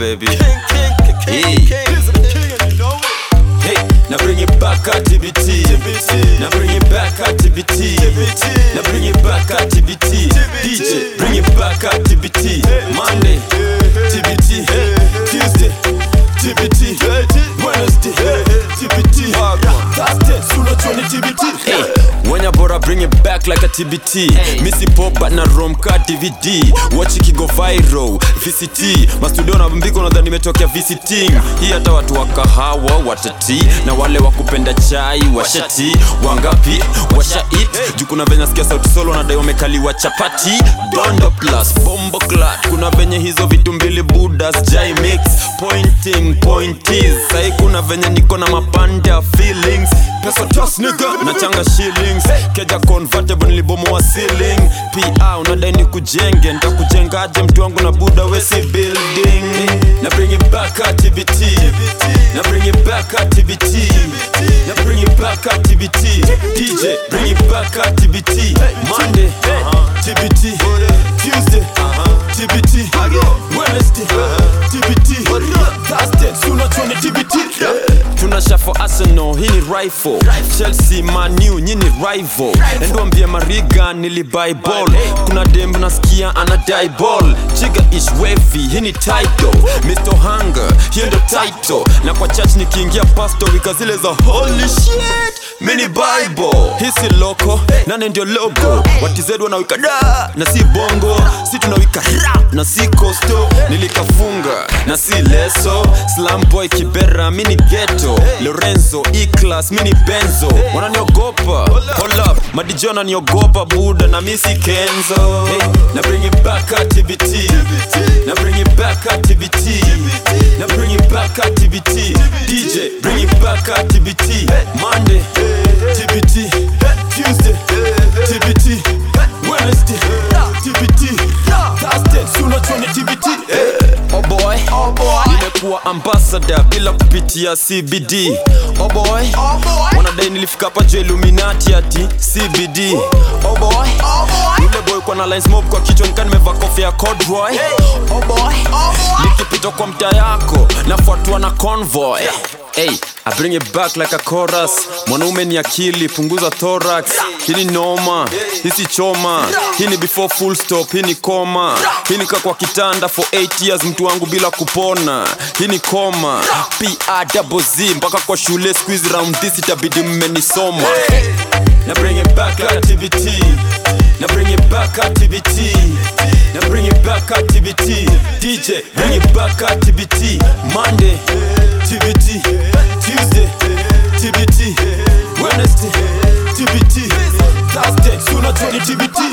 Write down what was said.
baby. Hey. Hey, now bring it back at TBT. Now bring it back at TBT. Now bring it back at TBT. DJ, bring it back at TBT. Monday, TBT. Tuesday, TBT. Wednesday, TBT. Thursday, sooner to TBT. Hey, when you bora bring it back like a TBT. Missy pop but na rom ka DVD. Watch it go viral. VCT. Mastudio na mbiko nadhani nimetokea visiting. Hii hata watu wa kahawa watati na wale wa kupenda chai washati wangapi washa it juu kuna venye nasikia sauti solo wanadai wamekaliwa chapati dondo plus bombo clat kuna venye hizo vitu mbili budas jai mix pointing pointies sai kuna venye niko na mapande ya feelings pesa tos nigga na changa shillings keja convertible nilibomoa ceiling pa unadai ni kujenge ntakujengaje mtu wangu na buda wesi building na bring it back at TBT na bring it back at TBT na bring it back at TBT DJ bring it back at TBT Monday TBT Tuesday TBT Wednesday TBT Thursday sooner tuone TBT tunasha for Arsenal hii ni rifle Chelsea Manu nyini rival endwambie Mariga nilibuy ball kuna dem nasikia ana die ball chiga ish wavy hii ni title Mr. Hunger hiyo ndo title na kwa church nikiingia pastor wika zile za holy shit mini bible hii si loko nane ndio logo watized wanawika da na si bongo si tunawika rap na si costo nilikafunga na si leso slam boy kibera mini ghetto lorenzo e-class mini benzo wananiogopa hold up madijo wananiogopa buda na misi kenzo hey, na bring it back at TBT na bring it back at TBT na bring it back at TBT DJ bring it back at TBT Monday TBT Tuesday TBT Wednesday TBT Thursday sooner tuone TBT Oh boy, oh boy. Nimekuwa ambassador bila kupitia CBD Oh boy, oh boy. Wanadai nilifika hapa juu Illuminati ati CBD Oh boy, oh boy. Yule boy kwa na lines mob kwa kichwa nika nimevaa kofia ya corduroy Oh boy, oh boy. Nikipita kwa mtaa yako nafuatwa na convoy Hey, I bring it back like a chorus mwanaume ni akili punguza thorax hii ni noma hii si choma hii ni before full stop hii ni koma hii ni kwa kitanda for 8 years mtu wangu bila kupona hii ni koma pa double z mpaka kwa shule squeeze round this itabidi mmenisoma na bring it back like TBT na bring it back at TBT na bring it back at TBT DJ bring it back at TBT Monday TBT Tuesday TBT Wednesday TBT Thursday sooner tuone TBT